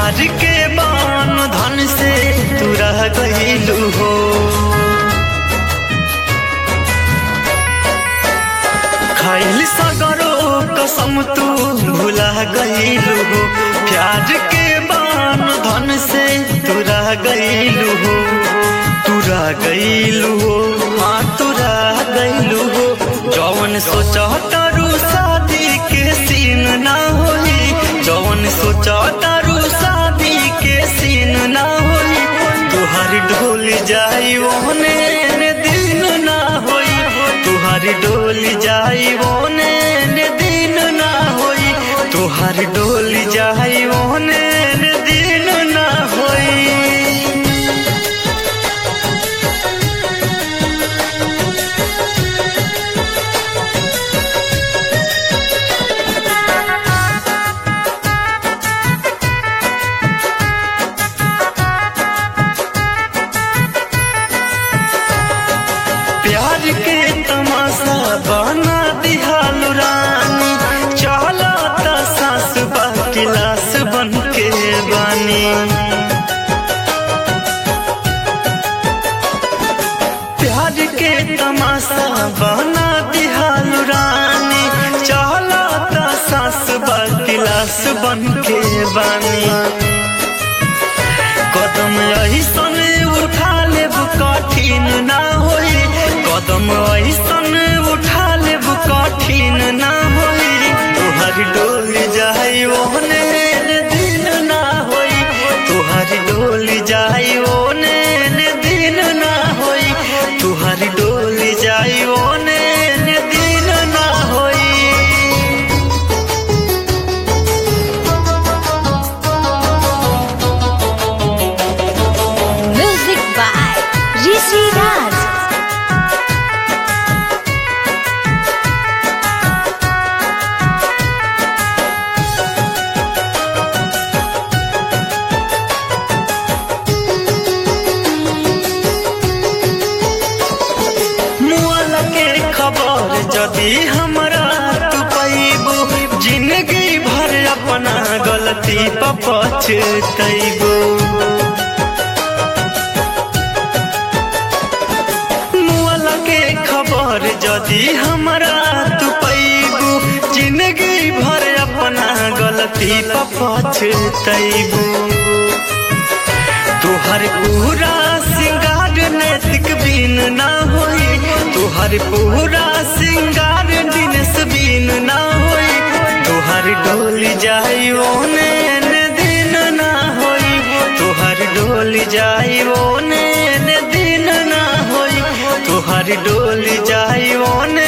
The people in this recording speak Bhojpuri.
प्यार के बान धन से तू रह गईलू हो खाइल सगरो कसम तू भुला गईलू हो प्यार के बान धन से तू रह गईलू हो तू रह गईलू हो हाँ तू रह गईलू हो जौन सोचा तारू शादी के सीन ना होई जौन सोचा तारू शादी के सीन ना होई तुहारी डोल जाई ओने ने दिन ना होई तुहारी डोल जाई ओने ने दिन ना होई तुहारी डोल जाई ओने ने दिन ना होई प्यार के तमाशा बना दिहाल रानी चला ता सास बा गिलास बन के बानी प्यार के तमाशा बना दिहाल रानी चला ता सास बा गिलास बन के बानी कदम ऐसन उठा लेब कठिन ना होई कदम ऐसन उठा लेब कठिन ना होई तुहर डोल जाई ओने ने दिन ना होई तुहर डोल जाई ओने ने दिन ना होई तुहर डोल जाई ओने ने दिन ना होई Music by Rishi Raj. मुआल के खबर जदी हमरा तू पैबू जिंदगी भर अपना गलती पर पछतैबू मुआल के खबर जदी हमरा तू पैबू जिंदगी भर अपना गलती पर पछतैबू तुहर पूरा सिंगार नैतिक बीन ना होई तुहर पूरा सिंगार दिनस बीन ना होई तुहर डोल जाई ओने ने दिन ना होई तुहर डोल जाई ओने ने दिन ना होई तुहर डोल जाई ओने